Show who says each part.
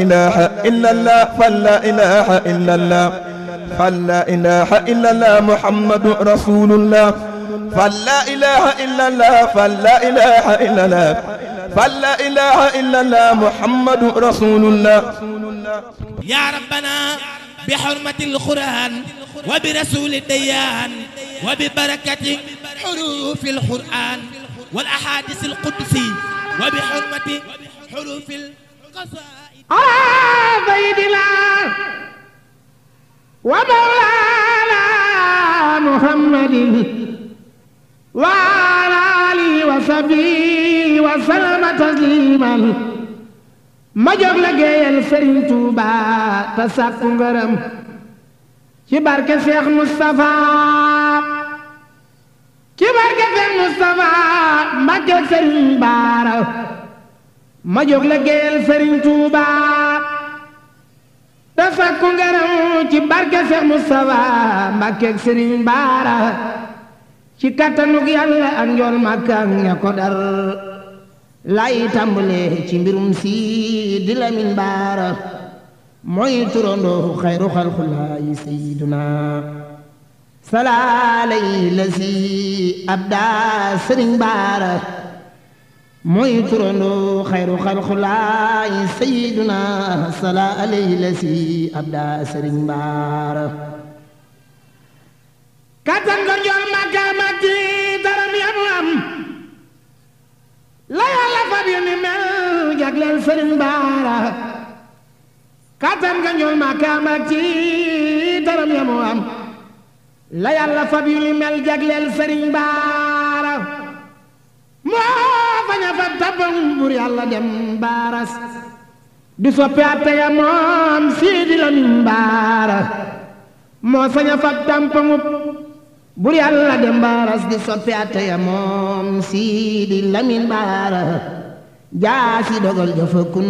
Speaker 1: إله إلا الله فلا إله إلا الله فلا إله إلا الله محمد رسول الله فلا إله إلا الله فلا إله إلا الله فلا إله إلا الله محمد رسول الله
Speaker 2: يا ربنا بحرمة القرآن وبرسول الديان وببركة حروف القرآن والأحاديث القدسي وبحرمة حروف القصائد
Speaker 3: على سيدنا ومولانا محمد وعلى آله وصحبه وسلم تسليما ma jóg la géeyal Sëriñ Tuuba te sàkku ngërëm ci barke Seex Mustapha ci barke Seex Mustapha Mbàkke Sëriñ Baara ma jóg la géeyal Sëriñ Tuuba te sàkku ngërëm ci barke Seex Mustapha Mbàkke Sëriñ Baara ci kattanug Yàlla ak njool Makka ak ña ko dar lay tàmbalee ci mbirum si di Lamin Baara mooy turandoo xayru xalxulaayi sayiduna salaalay la si abda sëriñ Baara mooy turandoo xayru xalxulaayi sayiduna salaalay la si abda sëriñ Baara kattan ko njool makkaamati daram yamu am la yàlla fab yu ni mel jagleel sëriñ baara kattan nga ñool ma kaama ci daram ya mu am la yàlla fab yu ni mel jagleel sëriñ baara moo fañ a fab tabam bur yàlla dem baaras di soppi atte ya moom siidi lamin baara moo sañ a fab tampamub bur yàlla dem baaras di soppi atte ya moom siidi lamin baara jaasi dogal jëfa kun